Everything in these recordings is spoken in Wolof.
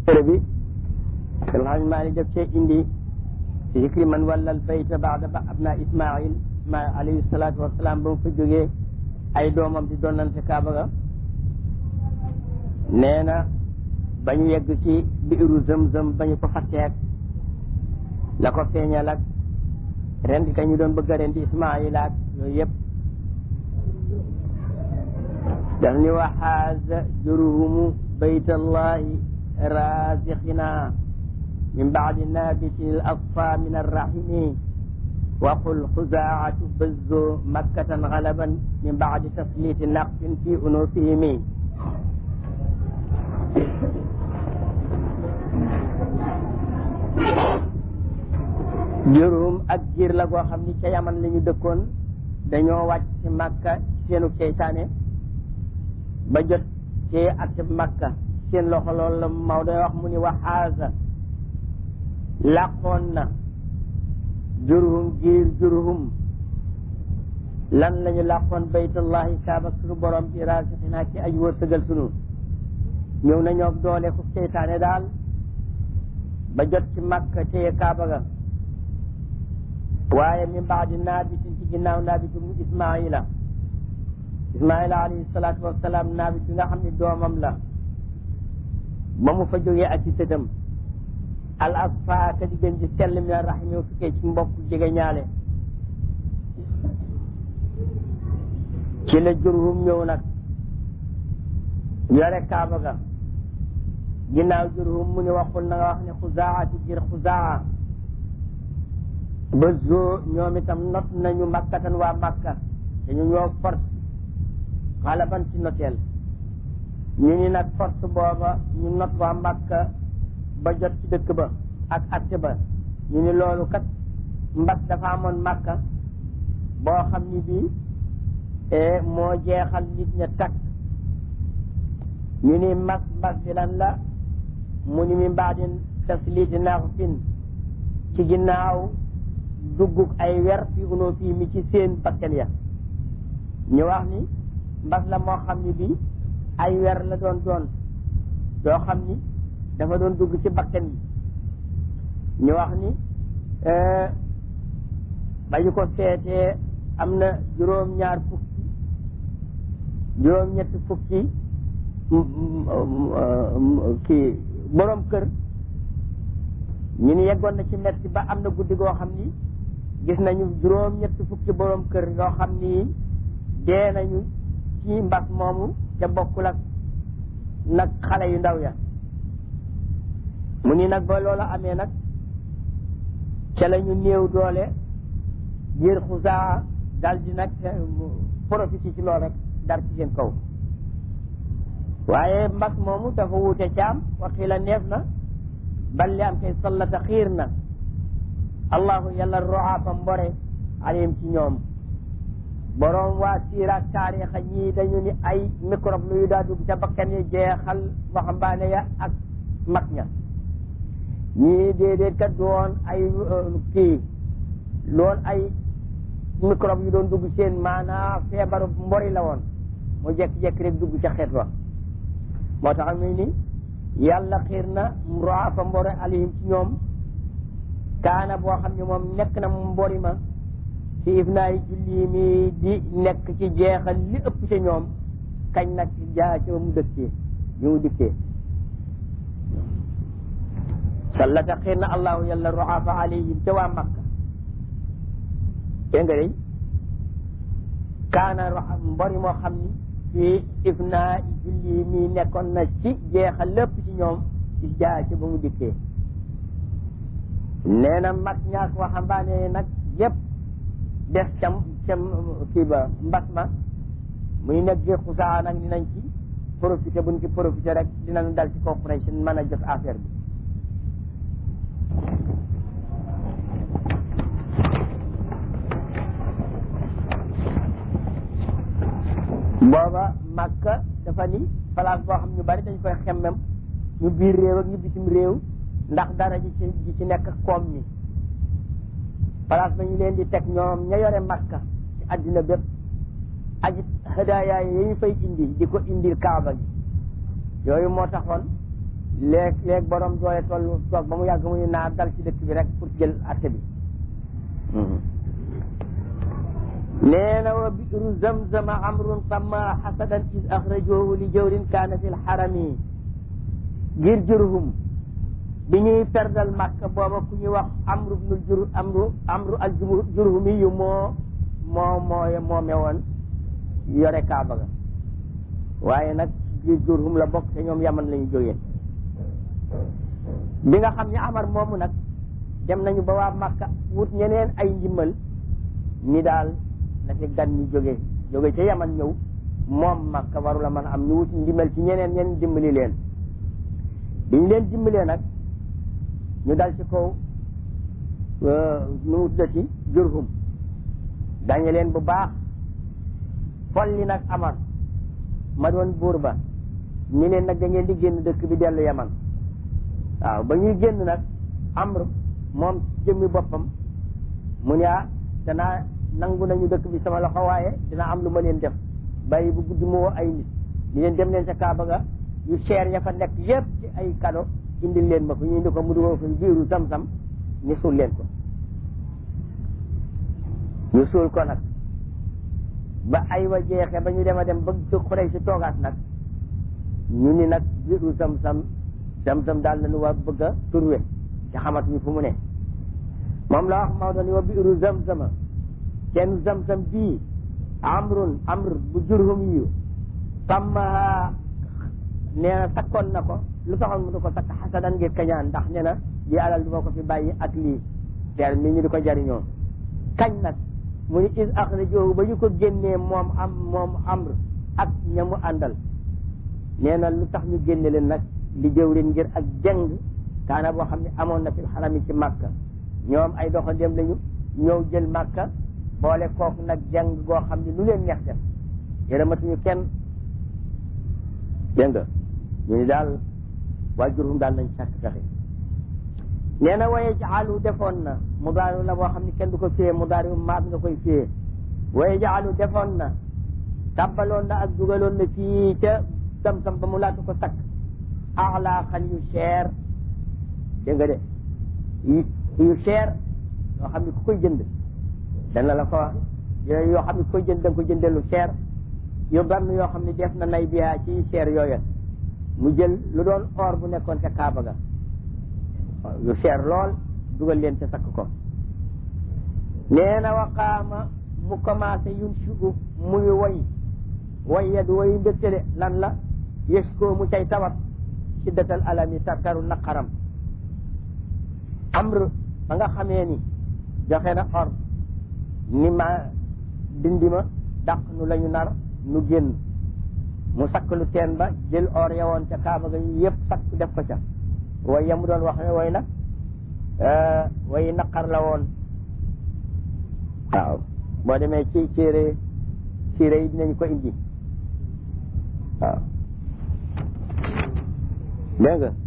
téere bi alxaj maali def cee indi zikri man wallal bayta baada ba abna ismail ismail alayhi salaatu wasalaam ba mu fa jógee ay doomam di donnante kaaba ga nee na ba ñu yegg ci biiru zëm-zëm ba ñu ko fatteek la ko feeñal ak rendi ka ñu doon bëgg a rendi ismail ak yooyu yëpp daf ni waxaaza juruhumu baytallahi razixina min baadi nabitin al asfa min arrahimi waqul xuzaatu bazzo makkatan galaban min baadi tasliti naqsin fi unufihimi jurum ak giir la goo xam ni ca yaman la ñu dëkkoon dañoo wàcc ci makka seenu seytaane ba jot ci at makka seen loxo loolu la Maodo wax mu ni waxaasa làqoon na jurhum giir jurhum lan la ñu làqoon baytullahi kaaba sunu borom bi raasixinaa ci aj wërsëgal sunu ñëw nañoo doole ku seytaane daal ba jot ci makka téye kaaba ga waaye min baadi naabitin ci ginnaaw naabitu mu ismaila ismaila alayhi salaatu wasalaam naabit bi nga xam ne doomam la ba mu fa jógee ak ci sëtam al asfa ka di gën ji sell mi rahim yow tukkee ci mbokk jege ñaale ci la jurhum ñëw nag yore kaaba ga ginnaaw jurhum mu ni waxul na nga wax ne xuzaa ci jir xuzaa ba zoo ñoom itam not nañu makkatan waa makka dañu ñoo force xalaban ci noteel ñu ni nag force booba ñu not waa makka ba jot ci dëkk ba ak atte ba ñu ni loolu kat mbas dafa amoon makka boo xam ni bii moo jeexal nit ña takk ñu ni mbas mbas bi lan la mu ni mi mbaadin tasliti naaxufin ci ginnaaw duggug ay wer fi unoo fii mi ci seen bakkan ya ñu wax ni mbas la moo xam ni bii ay wer la doon doon doo xam ni dafa doon dugg ci bakkan yi ñu wax ni ba ñu ko seetee am na juróom-ñaar fukki juróom-ñetti fukki kii borom kër ñu ni yeggoon na ci metti ba am na guddi goo xam ni gis nañu juróom-ñetti fukki borom kër yoo xam ni dee nañu ci mbas moomu te bokkul ak nag xale yu ndaw ya mu ni nag ba loola amee nag ca la ñu néew doole ngir xusaa dal di nag profité ci lool rek dar ci seen kaw waaye mbas moomu dafa wuute caam waxi la neef na balli am kay sallata xiir na allahu yàlla roafa mbore alayhim ci ñoom borom waa siiraak taarixa ñii dañu ni ay microbe lu yu daa dugg ca bakkan yi jeexal waxambaane ya ak mag ña ñii déedéet kat doon ay kii loon ay microbe yu doon dugg seen maanaa feebaru mbori la woon mu jekki-jekki rek dugg ca xeet wa moo tax muy ni yàlla xiir na roafa mbore alayhim ci ñoom kaana boo xam ne moom nekk na mu mbori ma ci ifnaay julli mi di nekk ci jeexal li ëpp ca ñoom kañ nag jaa ca mu dëkkee bi mu dikkee sallata xiir na allahu yàlla roafa alayhim ca waa makka dégg nga day kaana mbori moo xam ni ci ifnaa julli mi nekkoon na ci jeexal lépp ci ñoom ci jaa ca ba mu dikkee nee na mag ñaak waxambaane nag yépp def ca ca kii ba mbas ma muy nekk gi xusaa nag dinañ ci profité buñ ci profité rek dinañ dal ci corporation mën a jot affaire bi booba Makka dafa ni place boo xam ñu bari dañ koy xemmem ñu biir réew ak ñu bitim réew ndax dara ji ci ji ci nekk koom mi place ba ñu leen di teg ñoom ña yore Makka ci àddina bépp aji hadaaya yi ñu fay indi di ko indil kaaba gi yooyu moo taxoon léeg léeg borom doole toll toog ba mu yàgg muy naa dal ci dëkk bi rek pour jël atte bi nee na wa biru zamzama amrun samma xasadan is axrajohu li jawrin kaana fi lxarami ngir jurhum bi ñuy perdal màkk booba ku ñuy wax amru bnul jur amru amru al jurhumi yu moo moo moo moome woon yore kaaba ga waaye nag biir jurhum la bokk te ñoom yaman la ñu jógee bi nga xam ne amar moomu nag dem nañu ba waa màkka wut ñeneen ay njimmal ni daal na fi gan ñi jóge jóge ca yaman ñëw moom màkka waru la mën a am ñu wut ndimbal ci ñeneen ñeneen dimbali leen bi ñu leen dimbalee nag ñu dal ci kaw nu mu tuddati jurhum dañe leen bu baax folli nag amar ma doon buur ba ni leen nag da ngeen di génn dëkk bi dellu yaman waaw ba ñuy génn nag amr moom jëmmi boppam mu ne ah danaa nangu nañu dëkk bi sama loxo waaye dina am lu ma leen def bàyyi bu guddi mu woo ay nit ni leen dem leen sa kaaba ga yu cher ya fa nekk yépp ci ay kado indil leen ma ko ñu indi ko mu dugal ko biiru sam-sam ñu suul leen ko ñu suul ko nag ba ay wa jeexe ba ñu dem a dem ba xurey si toogaat nag ñu ni nag biiru sam-sam sam-sam daal nañu waa bëgg a turwe te xamatuñu fu mu ne moom la wax Maodo ni wa biiru zam-zama kenn zam-zam bii amrun amr bu jurhum yu sàmmaha nee na sakkoon na ko lu taxoon mu di ko sakk xasadan ngir kañaan ndax nee na lii alal du ma ko fi bàyyi ak lii teer mi ñu di ko jariñoo kañ nag mu ni is axrajoohu ba ñu ko génnee moom am moom amr ak ñamu àndal nee na lu tax ñu génne leen nag li jëwrin ngir ak jëng kaana boo xam ne amoon na fi xarami ci màkka ñoom ay doxandéem lañu ñëw jël màkka boole kooku nag jëng goo xam ne lu leen neex def yërëmatuñu kenn dégg nga ñu ni daal waa jurum daal nañ sàkk pexe nee na waye jaalu defoon na mu daari la boo xam ne kenn du ko fiyee mu daari maat nga koy fiyee waye jaalu defoon na tàbbaloon na ak dugaloon na fii ca sam-sam ba mu laatu ko sakk axlaaxan yu cher dégg nga de yu cher yoo xam ne ku koy jënd dana la ko wax yoo xam ne ku koy jënd da nga ko jëndee lu cher yu bann yoo xam ne def na nay biyaa ci cher yooya mu jël lu doon or bu nekkoon ca Kaaba ga yu cher lool dugal leen ca sakk ko nee na waqaama mu commencé yun sugu muy woy woy ya du woy mbégte de lan la yës koo mu cay tawat siddatal alami tartaru naqaram amr ba nga xamee ni joxe na or ni ma dindi ma dàq nu la ñu nar nu génn mu sakk lu teen ba jël or ya woon ca kaaba ga yëpp sakk def ko ca way ya mu doon wax ne way nag way naqar la woon waaw boo demee ci téere siire yi dinañ ko indi waaw dégg nga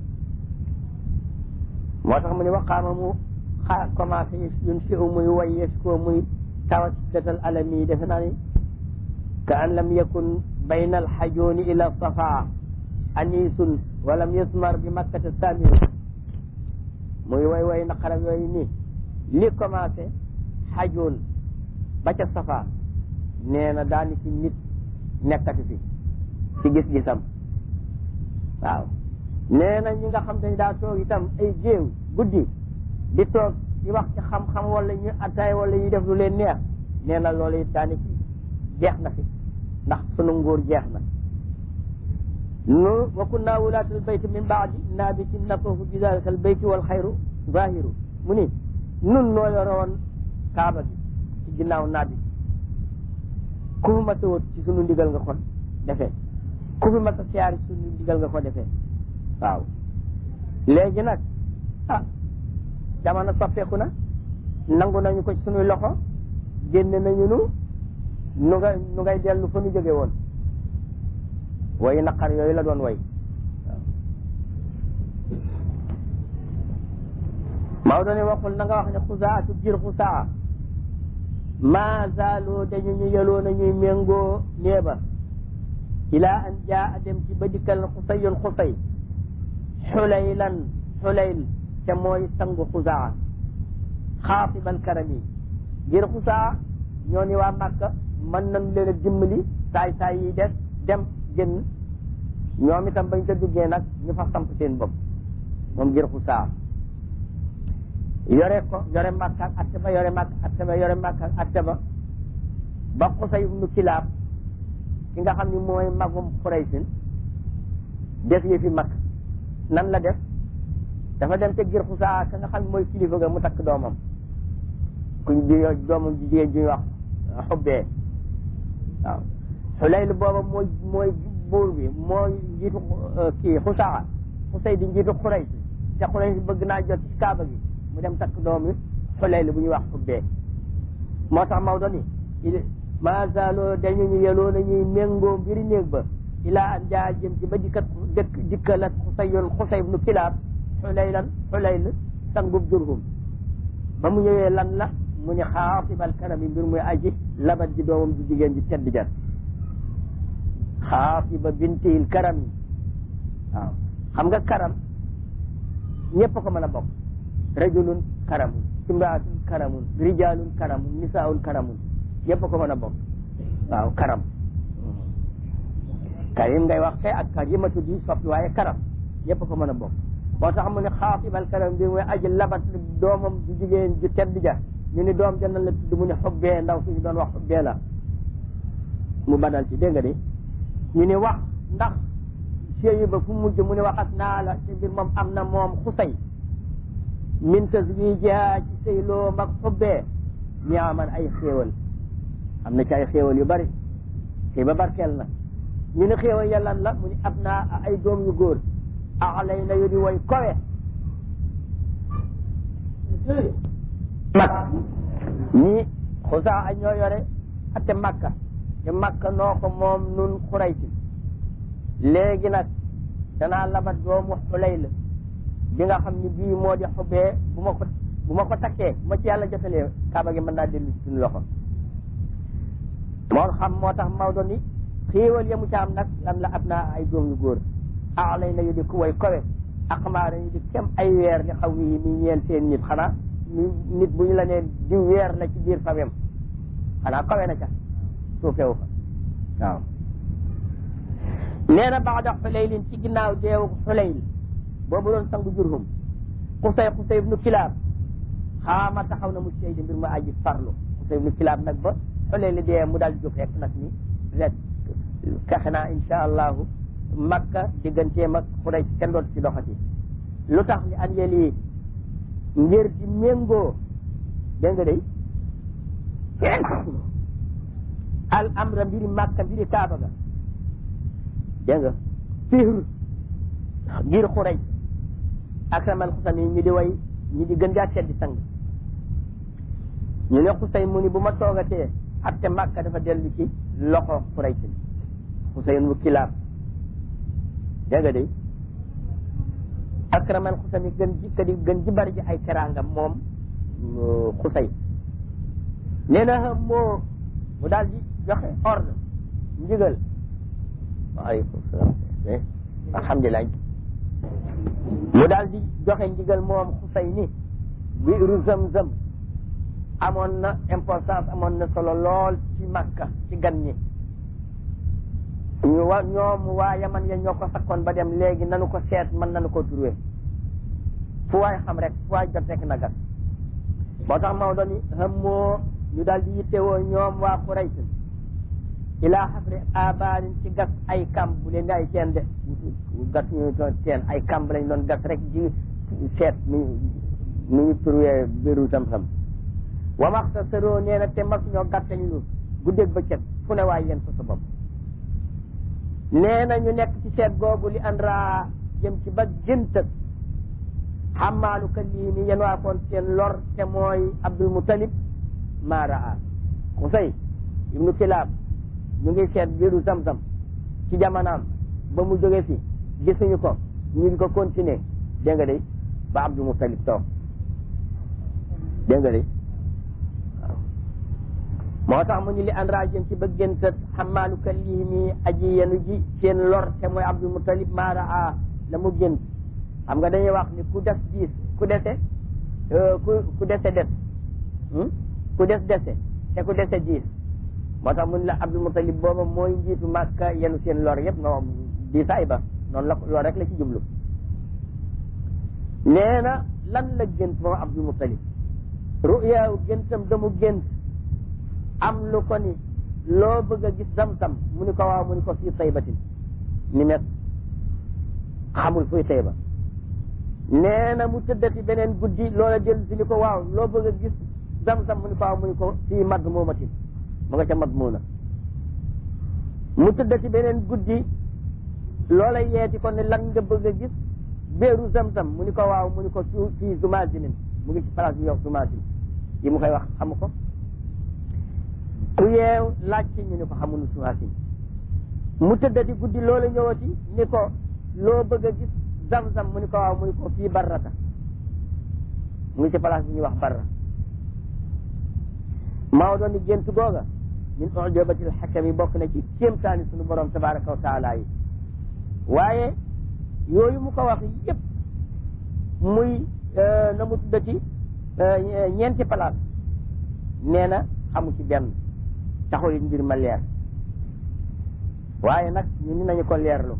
moo tax mu ne waqaama mu xaa commencé yun si u muy way yes ko muy tawat datal alami defe naa ni ka an lam yakun bayna alxajooni ila safa anisun walam yusmar bi makkata samiru muy way way naqaram yooyu nii li commencé xajoon ba ca safa nee na daani fi nit nekkati fi ci gis-gisam waaw nee na ñi nga xam te daa toog itam ay jéew guddi di toog di wax ci xam-xam wala ñu attaay wala ñu def lu leen neex nee na loolu it daani fi jeex na fi ndax sunu nguur jeex na nu wa kunna wulaat al bayt min baadi naabiti natuufu bi dalika al bayti wal xayru zahiru mu ni nun noo yoroon kaaba gi ci ginnaaw naabi ku fi mas a wut ci sunu ndigal nga ko defee ku fi mas a siyaar ci sunu ndigal nga ko defee waaw léegi nag ah jamono soppeeku na nangu nañu ko ci sunuy loxo génne nañu nu nu nga nu ngay dellu fa nu jóge woon way naqar yooyu la doon way waaw Maodo ne waxul na nga wax ne xusaatu jir xusaa ma zaalu dañu ñu yeloo na ñuy méngoo néeba ila an jaa dem ci ba dikkal xusayun xusay xulaylan xulayl te mooy sangu xusaa xaatibal karami ngir xusaa ñoo ni waa Màkka mën nañ leen a dimbali saay saay yi des dem génn ñoom itam bañ ko duggee nag ñu fa samp seen bopp moom ngir xusaa yore ko yore Màkka ak atte ba yore Màkka atte ba yore Màkka ak atte ba ba Xusay ibnu Kilaab ki nga xam ni mooy magum Xuraysin def yi fi mag nan la def dafa dem te ngir xusaa ka nga xam ne mooy kilifa ga mu takk doomam kuñ di doomam ji jigéen ji ñuy wax xubbee waaw xulayl booba mooy mooy buur bi mooy njiitu kii xusaa xusay di njiitu xuray si te xuray si bëgg naa jot ci kaaba gi mu dem takk doom yi xulayl bu ñuy wax xubbee moo tax Maodo ni maasaaloo dañu ñu yeloo na ñuy méngoo mbiri néeg ba ilaa an jaa jëm ci ba dikkat dëkk dikkalat xusayul xusay ibnu kilaab xulaylan xulayl sangub jurhum ba mu ñëwee lan la mu ni xaatibal karami mbir muy aji labat ji doomam ji jigéen ji tedd jar xaatiba bintihil karami waaw xam nga karam ñëpp ko mën a bokk rajulun karamun imraatun karamun rijalun karamun nisaun karamun ñëpp ko mën a bokk waaw karam karim ngay wax te ak karimatu di soppi waaye karam ñëpp ko mën a bokk moo tax mu ne xaatibal karam bi muy aji labat doomam ju jigéen ju tedd ja ñu ni doom jannan la tudd mu ne xubbee ndaw suñu doon wax xubbee la mu badal ci dégg nga de ñu ni wax ndax séyi ba fu mujj mu ne waxat naa la ci mbir moom am na moom xusay min taswijiha ci sëy loo mag xubbee ñaaman ay xéewal am na ci ay xéewal yu bari sëy ba barkeel na ñu ne xéewal yàllan la mu ni ab naa ay doom yu góor axlay na yu di way kowe mag ñi xusaa a ñoo yore ate makka te makka noo ko moom nun xuraysi léegi nag danaa labat doomu xulay la bi nga xam ni bii moo di xubee bu ma ko bu ma ko takkee bu ma ci yàlla jotalee kaaba gi mën naa dellu ci suñu loxo moo xam moo tax Maodo ni xéewal yamu ca am nag lan la ab naa ay doom yu góor axlay na yu di ku way kowe aqmaara yu di kem ay weer li xaw yi mi ñeel seen nit xanaa nit bu ñu la nee di weer la ci biir famem xanaa kawe na ca suufewu fa waaw nee na baada xuleylin ci ginnaaw deewu xuleyl boobu doon sangu jurhum xusay xusay ibnu kilaab xaama taxaw na mu sey di mbir ma aji farlu xusay ibnu kilaab nag ba xuleyl dee mu daal jóg rek nag ni rek kaxe naa insha allahu makka digganteem ak xuray kenn dootu ci doxati lu tax li an yeli ngir di méngoo dégg nga day al amra mbiri makka mbiri kaaba ga dégg nga fihr ngir xuray akramal xusam yi ñi di way ñi di gën gaa teddi sang ñu ne xusay mu ni bu ma toogatee atte makka dafa dellu ci loxo xuray si xusay mu kilaab dégg nga de akramal xusam yi gën ji kadi gën ji bari ji ay teraanga moom xusay nee na xam moo mu daal di joxe ordre ndigal waaleykum salaam alhamdulilah mu daal di joxe ndigal moom xusay ni biiru zam-zam amoon na importance amoon na solo lool ci makka ci gan ñi ñu wa ñoom waa yaman ya ñoo ko sakkoon ba dem léegi nanu ko seet mën nanu ko turwe fu waay xam rek fu waay jot rek na gas moo tax Maodo ni xam moo ñu daal di yittewoo ñoom waa Quraysh ilaa xasri abaarin ci gas ay kamb bu leen di ay teen de gas ñu doon teen ay kamb lañ doon gas rek ji seet nu nu ñu turwee biru tam-tam wa maxta sëroo nee na te mas ñoo gàttañ lu guddeeg bëccëg fu ne waay yéen fa sa bopp nee na ñu nekk ci seet googu li andra jëm ci ba géntëg xamaalu ka lii ni yéen waa koon seen lor te mooy Abdul Mutalib maa raa Xusay ibnu Kilaab ñu ngi seet biiru Zamzam ci jamonaam ba mu jóge fi gisuñu ko ñu ngi ko continuer dégg nga de ba Abdul Mutalib toog dégg nga de moo tax mu ñu li andra jëm ci ba géntëg xamaalu ka lii ni aji yenu ji seen lor te mooy Abdul Mutalib maa raa la mu gént xam nga dañuy wax ni ku des diis ku dese ku ku dese des ku des dese te ku dese diis moo tax mun la Abdul Mutalib booba mooy njiitu Màkka yenu seen lor yëpp no diisaay ba noonu la loolu rek la ci jublu nee na lan la gént moom Abdul Mutalib ru'yaaw géntam damu gént am lu ko ni loo bëgg a gis zamzam mu ni ko waaw mu ni ko fii taybatin ni met xamul fuy tayba nee na mu tëddati beneen guddi loola jël si ni ko waaw loo bëgg a gis zamzam mu ni ko waaw mu ni ko fii madmuumatin mu nga ca madmuuna mu tëddati beneen guddi loola yeeti ko ne lan nga bëgg a gis béeru zamzam mu ni ko waaw mu ni ko su fii zumaasinin mu ngi ci place bi yow zumaasin yi mu koy wax xamu ko ku yeew laaj ci ñu ni ko xamunu zumaasin mu tëddati guddi loola ñëwati ni ko loo bëgg a gis zamzam mu ni ko waaw mu ni ko fii barrata mu ngi ci place bi ñuy wax barra maa doon ni gént googa min ujabatil xakam yi bokk na ci kéemtaani sunu borom tabaraka wa taala yi waaye yooyu mu ko wax yëpp muy na mu tuddati ñeenti place nee na xamu ci benn taxul it mbir ma leer waaye nag ñu ni nañu ko leerlu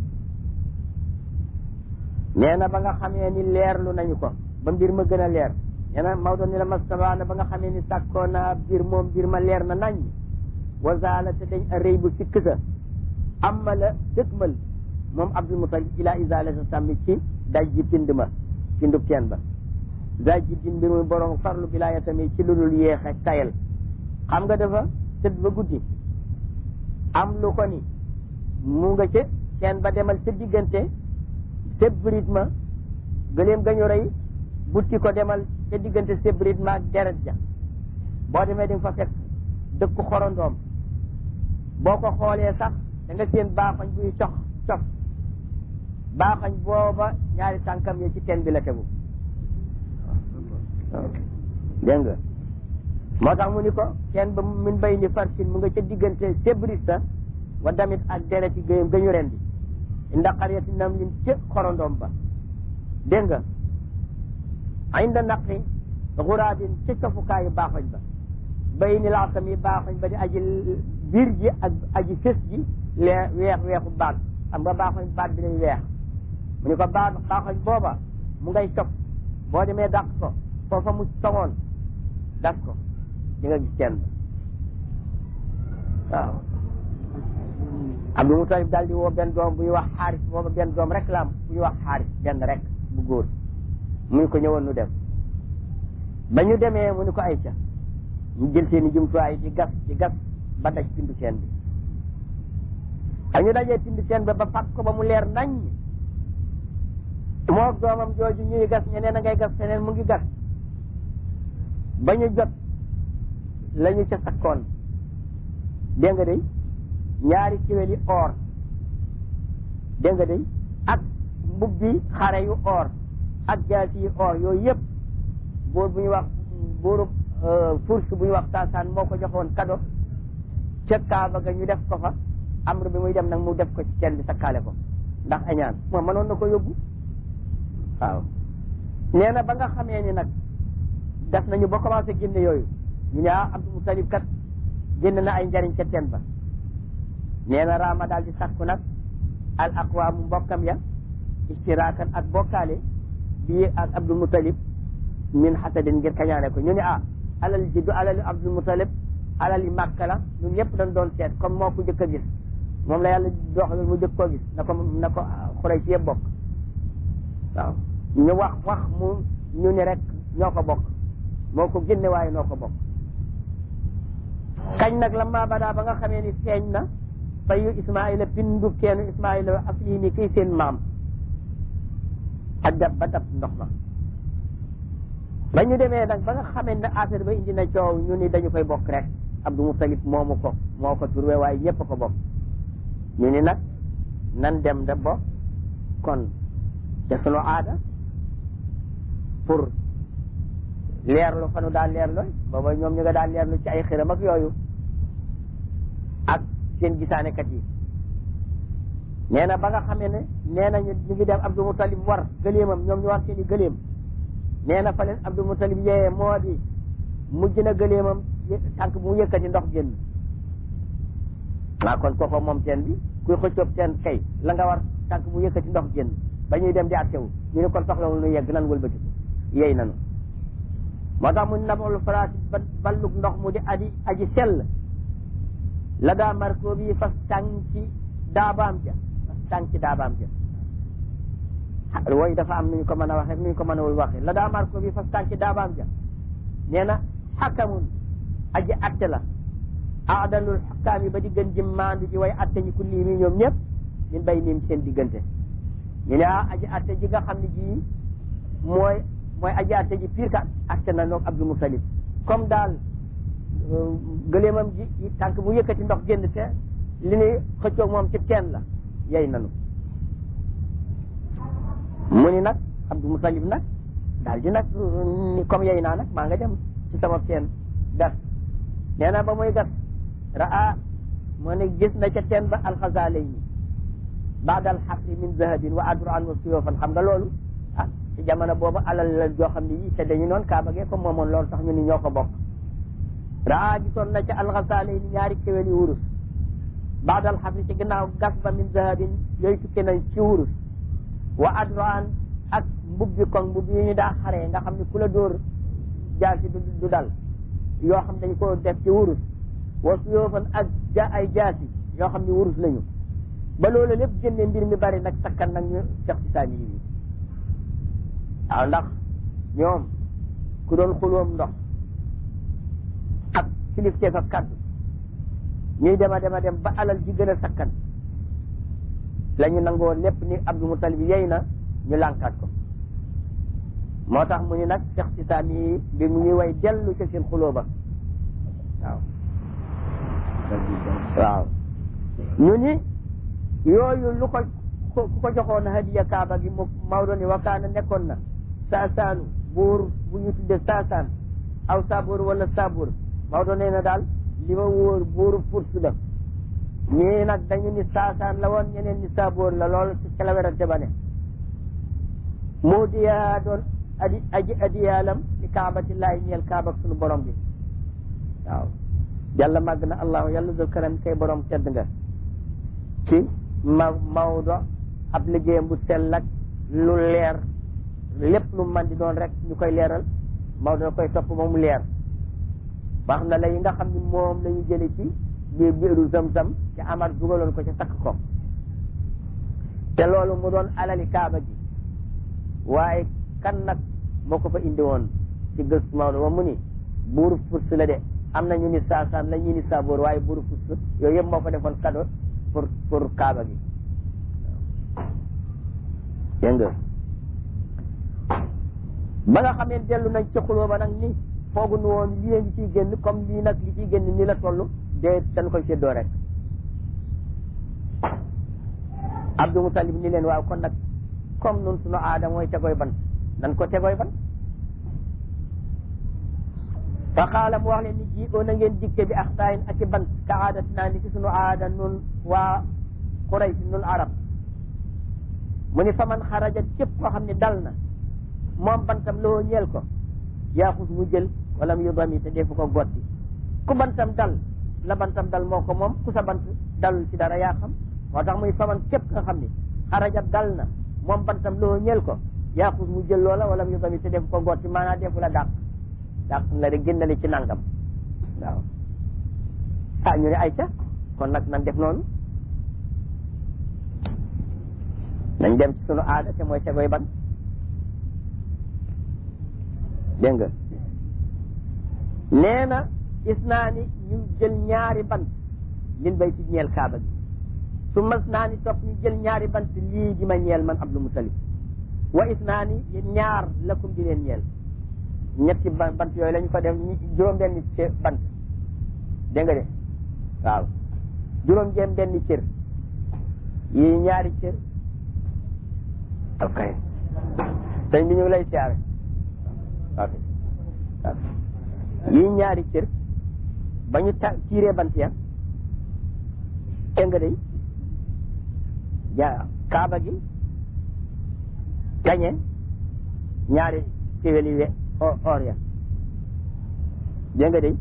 nee na ba nga xamee ni leerlu nañu ko ba mbir ma gën a leer nee na Maodo ni la mastabaana ba nga xamee ni sàkkoo naa biir moom mbir ma leer na nañ wazaala te dañ a rëy bu sikk sa amma la dëgmal moom Abdul Mutalib ila isalata sàmmi ci daj ji pind ma pindub teen ba daj ji din mbir muy borom farlu bilaaya tamit ci lu dul yéex ak tayal xam nga dafa tëdd ba guddi am lu ko ni mu nga ca teen ba demal ca diggante sébrit ma gëleem gañu rey butti ko demal ca diggante sébrit ma ak deret ja boo demee di nga fa fekk dëkku xorondoom boo ko xoolee sax da nga seen baaxañ buy cox cof baaxañ booba ñaari tànkam yi ci teen bi la tegu dégg nga moo tax mu ni ko teen ba min bay ni farsin mu nga ca diggante sébrit sa wa damit ak deret yi gëyam gañu ren bi inda qaryati namlin ca xorondoom ba dégg nga inda naqi xuraabin ca cofukaayu baaxoñ ba bay ni laasam yi baaxoñ ba di aji biir ji ak aji fës ji lee weex weexu baat xam nga baaxoñ baat bi lay weex mu ni ko baax baaxoñ booba mu ngay cof boo demee dàq ko foofa mu toŋoon das ko di nga gis kenn waaw Abdul Mutalib daal di woo benn doom buy wax xaaris booba benn doom rek la am buy wax xaaris benn rek bu góor mu ni ko ñëwoon nu dem ba ñu demee mu ni ko ayca ñu jël seen i jumtuwaay di gas di gas ba daj pindu seen bi ak ñu dajee pindu seen ba ba fàq ko ba mu leer nañ moo doomam jooju ñuy gas ñeneen a ngay gas feneen mu ngi gas ba ñu jot la ñu ca sakkoon dégg nga day ñaari kiwéli or dégg nga day ak mbubbi xare yu or ak jaasi yu or yooyu yëpp buur bu ñu wax buuru furs bu ñu wax taasaan moo ko joxoon kado ca kaaba ga ñu def ko fa amru bi muy dem nag mu def ko ci teen bi sakkaale ko ndax añaan moom mënoon na ko yóbbu waaw nee na ba nga xamee ni nag def nañu ba commencé génne yooyu ñu ne ah Abdul Mutalib kat génn na ay njariñ ca teen ba nee na raama daal di sàkku nag al aqwaamu mbokkam ya istiraakan ak bokkaale bii ak Abdul Mutalib min xasadin ngir kañaane ko ñu ne ah alal ji du alali Abdul Mutalib alali Màkka la ñun ñëpp dañ doon seet comme moo ko jëkk a gis moom la yàlla doxalal mu jëkk koo gis na ko na ko xurey si yëpp bokk waaw ñu wax wax mu ñu ne rek ñoo ko bokk moo ko génne waaye noo ko bokk kañ nag la maa badaa ba nga xamee ni feeñ na fayu Ismaïla bindu keenu Ismaïla asli ni kii seen maam ak dab ba dab ndox ma ba ñu demee nag ba nga xamee ne affaire ba indi na coow ñu ni dañu koy bokk rek Abdou Moutalib moomu ko moo ko turwe waaye ñëpp ko bokk ñu ni nag nan dem da bokk kon te sunu aada pour leerlu fanu daal leerlu booba ñoom ñu nga daal leerlu ci ay xiram ak yooyu ak seen gisaanekat yi nee na ba nga xamee ne nee nañu ñu ngi dem Abdul Mutalib war gëleemam ñoom ñu war seen i gëleem nee na fa leen Abdul Mutalib yee moo di mujj na gëleemam tànk bu mu yëkkati ndox génn waa kon kooko moom teen bi kuy xëccoob teen kay la nga war tànk bu yëkkati ndox génn ba ñuy dem di attewu ñu ne kon soxlawul nu yegg nan wëlbati yey nanu moo tax mu nabol faraati ballug ndox mu di aji aji sell la daa marko bi fas tànki daabaam ja fas tànki daabaam ja wooyu dafa am nuñ ko mën a waxee nuñ ko mën a wul waxee la daa marko bi fas tànki daabaam ja nee na xakamun aji atte la aadalul xukkaam yi ba di gën ji maandu ji way atte ñi kulli mi ñoom ñëpp min bay niim seen diggante ñu ne ah aji atte ji nga xam ne ji mooy mooy aji atte ji pire ka atte na noog Abdul Mutalib comme daal gëleemam ji tànk bu yëkkati ndox génn te li ñuy xëccoog moom ci teen la yey nanu mu ni nag Abdul Mutalib nag daal di nag ni comme yey naa nag maa nga dem ci sama teen gas nee na ba muy gas raa moo ne gis na ca teen ba alxazaalayni baadal xaqi min zahabin wa adran wa suyofan xam nga loolu ah ci jamono boobu alal la joo xam ne yi te dañu noon kaaba gee ko moomoon loolu tax ñu ni ñoo ko bokk raa gisoon na ca alxazaalayni ñaari kéwél yu wurus baadal xaqi ci ginnaaw gas ba min zahabin yooyu tukkee nañ ci wurus wa adran ak mbubbi koŋ mbubbi yi ñu daa xaree nga xam ne ku la dóor jaasi du dal yoo xam dañ ko def ci wurus wa suyofan ak ja ay jaasi yoo xam ne wurus lañu ba loolu lépp génne mbir mi bari nag sakkan nag ñu sex ci saani yi waaw ndax ñoom ku doon xuloom ndox ak kilifteef ak kaddu ñuy dema dema dem ba alal ji gën a sakkan la ñu nangoo lépp ni Abdul Mutalib yey na ñu lànkaat ko moo tax mu ni nag sex ci saani yi bi mu ñuy way dellu ca seen xuloo ba waaw waaw ñu ni yooyu lu ko ku ko joxoon hadiya kaaba gi mu Maodo ni wakaana nekkoon na saasaanu buur bu ñu tudde saasaan aw saabur wala saabur Maodo nee na daal li ma wóor buuru furs la ñii nag dañu ni saasaan la woon ñeneen ni saabur la lool ci ca la werante ba ne moo diyaa doon adi aji adiyaalam ci kaabatillahi ñeel kaaba sunu borom bi waaw yàlla màgg na allahu yàlla dul karam kay borom tedd nga ci ma Maodo ab liggéeyam bu sell ak lu leer lépp lu man di doon rek ñu koy leeral Maodo da koy topp ba mu leer wax na la yi nga xam ni moom la ñu jële ci biir biiru zam-zam ci amar dugaloon ko ci takk ko te loolu mu doon alali kaaba gi waaye kan nag moo ko fa indi woon ci gëstu Maodo ba mu ni buuru furs la de am na ñu ni saasaan la ñu ni saaboor waaye buuru furs yooyu yëpp moo ko defoon cadeau pour pour kaaba gi dégg nga ba nga xamee dellu nañ ci xuloo ba nag ni foogu nu woon lii ngi ciy génn comme lii nag li ciy génn ni la toll de dañ koy séddoo rek Abdou Mutalib ni leen waaw kon nag comme nun sunu aada mooy tegoy ban nan ko tegoy ban fa xaala mu wax leen ni ji oo na ngeen dikke bi axtaayin ak i bant ka aadat naa ni ci sunu aada nun waa Quraysh nun arab mu ni fa man xaraja képp koo xam ne dal na moom bantam loo ñeel ko yaaxus mu jël wala mu yudami te defu ko gotti ku bantam dal la bantam dal moo ko moom ku sa bant dalul ci dara yaa xam moo tax muy fa man képp nga xam ne xaraja dal na moom bantam loo ñeel ko yaaxus mu jël loola wala mu yudami te defu ko gotti maanaam defu la dàq dàq la rek génnale ci nangam waaw ah ñu ne ay ca kon nag nan def noonu nañ dem ci sunu aada te mooy tegoy ban dégg nga nee na gis naa ni ñu jël ñaari bant lin bay ci ñeel kaaba gi su mas naa ni topp ñu jël ñaari bant lii di ma ñeel man Abdul Mutalib wa is naa ni ñaar lakum di leen ñeel ñetti bant yooyu la ñu ko def juróom benn bant dégg nga de waaw juróom jéem benn cër yi ñaari cër ok sëñ bi ñu ngi lay siyaare ok yi ñaari cër ba ñu ta tiiree bant ya dégg nga de ja kaaba gi gañe ñaari kéwéli we or ya dégg nga de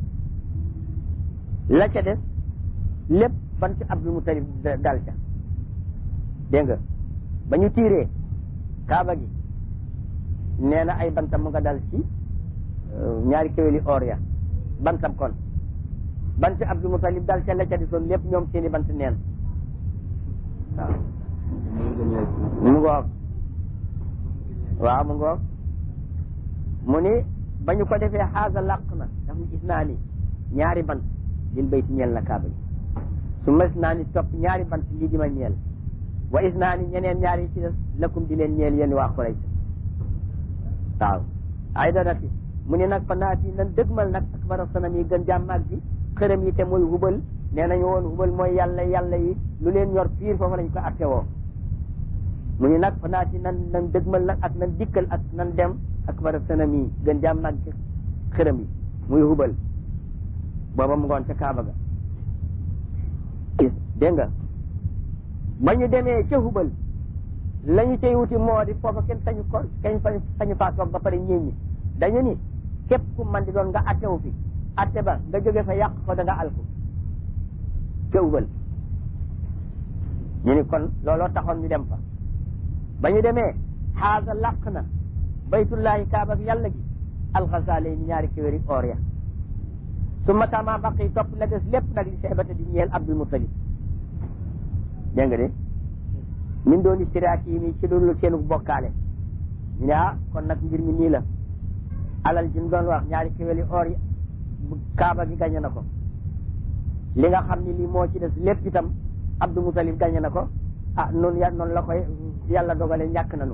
la ca des lépp ban ci Abdul Mutalib dal ca dégg nga ba ñu tiiree kaaba gi nee na ay bantam mu nga dal ci ñaari kéwéli or ya bantam kon bant Abdul Mutalib dal ca la ca desoon lépp ñoom seeni bant neen waaw mu ngoog waaw mu ngoog mu ni ba ñu ko defee xaasa làq na daf ni gis naa ni ñaari bant lil bayti ñeel na kaaba gi su ma gis naa ni topp ñaari bant lii di ma ñeel wa is naa ni ñeneen ñaari ci des lakum di leen ñeel yéen waa Quraysh waaw ay da nag mu ni nag fa naati nan dëgmal nag akbara sanam yi gën jàmmaag bi xërëm yi te mooy hubal nee nañu woon hubal mooy yàlla yàlla yi lu leen ñor piir foofu lañ ko atte woo mu ni nag fa naati nan nan dëgmal nag ak nan dikkal ak nan dem akbara sanam yi gën jàmmaag bi xërëm yi muy hubal booba mu ngoon ca Kaaba ga dégg nga ba ñu demee ca hubal la ñu cay wuti moo di foofa kenn sañu ko kenn sañu faa toog ba pare ñéñ ñi dañu ni képp ku man di doon nga attewu fi atte ba nga jóge fa yàq ko da nga alku ca hubal ñu ni kon looloo taxoon ñu dem fa ba ñu demee xaasa làq na baytullahi kaaba bi yàlla gi alxasaale ni ñaari kéwéri or ya su ma tama baqi topp la des lépp nag li seebata di ñeel abdul mutalib dégg nga de min doon istiraat yi mi ci doon seenu bokkaale ñu ne ah kon nag mbir mi nii la alal ji ñu doon wax ñaari kéwéli or yi kaaba gi gañe na ko li nga xam ni lii moo ci des lépp itam abdul mutalib gañe na ko ah noonu ya noonu la koy yàlla dogale ñàkk nanu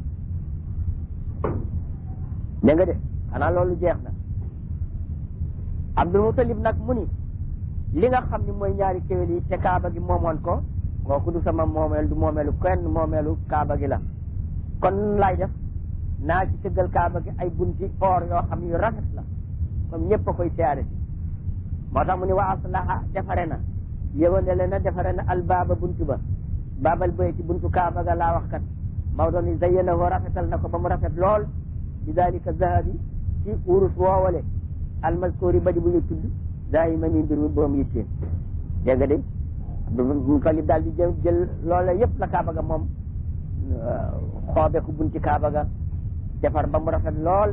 dégg nga de xanaa loolu jeex na abdul mutalib nag mu ni li nga xam ni mooy ñaari kéwél yi te kaaba gi moomoon ko kooku du sama moomeel du moomeelu kenn moomeelu kaaba gi la kon laay def naa ci tëggal kaaba gi ay bunti or yoo xam yu rafet la comme ñëpp a koy siyaare si moo tax mu ni wa aslaha defare na yëwandele na defare na albaaba buntu ba baabal bay ci buntu kaaba ga laa wax kat Maodo ni zayyanahu rafetal na ko ba mu rafet lool bi dalika zahabi ci urus woowale almaskori ba di bu ñu tudd dayi ma ni mbir mi borom yittee dégg nga de Abdul Mutalib daal di jël jël loola yëpp la kaaba ga moom xoobe ko bunti kaaba ga defar ba mu rafet lool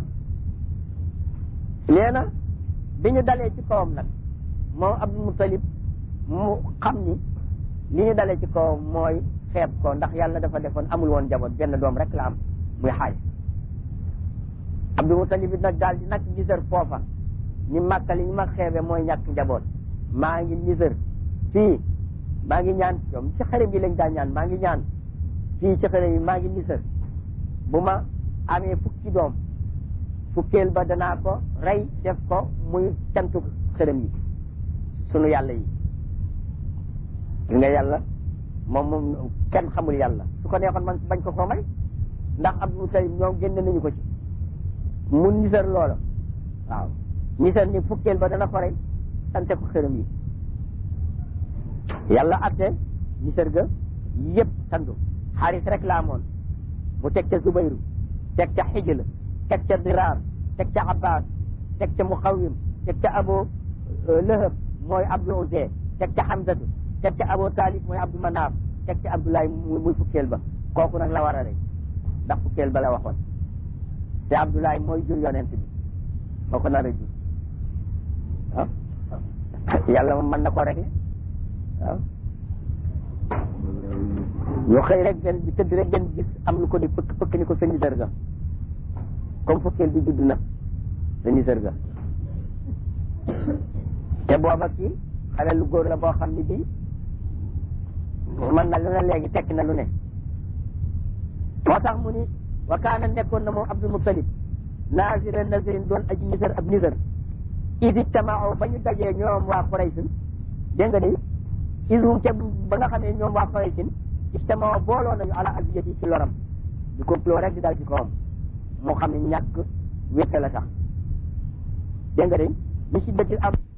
nee na bi ñu dalee ci kawam nag moom Abdul Mutalib mu xam ni li ñu dalee ci kawam mooy xeeb ko ndax yàlla dafa defoon amul woon jaboot benn doom rek la am muy xaaj Abdul Mutalib bi nag daal di nag gisar foofa ñi màkka li ñu ma xeebe mooy ñàkk njaboot maa ngi nisër fii maa ngi ñaan ñoom ci xërëm yi lañ daan ñaan maa ngi ñaan fii ci xërëm yi maa ngi nisër bu ma amee fukki doom fukkeel ba danaa ko rey def ko muy cantu xërëm yi sunu yàlla yi gis nga yàlla moom moom kenn xamul yàlla su ko neexoon man bañ ko ko may ndax Abdul Mutalib ñoom génn nañu ko ci mu nisër loola waaw nisër ni fukkeel ba dana ko rey sante ko xërëm yi yàlla atte nisër ga yëpp sandu xaaris rek la amoon mu teg ca Zubayru teg ca Xijl teg ca Diraar teg ca Abbas teg ca Muxawim teg ca Abu Lahab mooy Abdul Uzza teg ca Hamzatu teg ca Abu Talib mooy Abdul Manaaf teg ca Abdoulaye muy fukkeel ba kooku nag la war a rey ndax fukkeel ba la waxoon te Abdoulaye mooy jur yonent bi moo ko nar a jur ah yàlla moom mën na ko rek waaw ñu xëy rek benn bi tëdd rek benn gis am lu ko di pëkk pëkk ni ko sa nisër ga comme fukkeel bi judd na sa nisër ga te booba kii xale lu góor la boo xam ne bii man na lu ne léegi tekki na lu ne moo tax mu ni wa kaana nekkoon na moom Abdul Mutalib naasira nasirin doon aji nisër ab nisër isi tamao ba ñu dajee ñoom waa Quraysin dégg nga de isum ca ba nga xam ne ñoom waa Quraysin istamao booloo nañu ala aziyati ci loram di complot rek di dal ci kawam moo xam ne ñàkk wétte la tax dégg nga de bi si dëkk am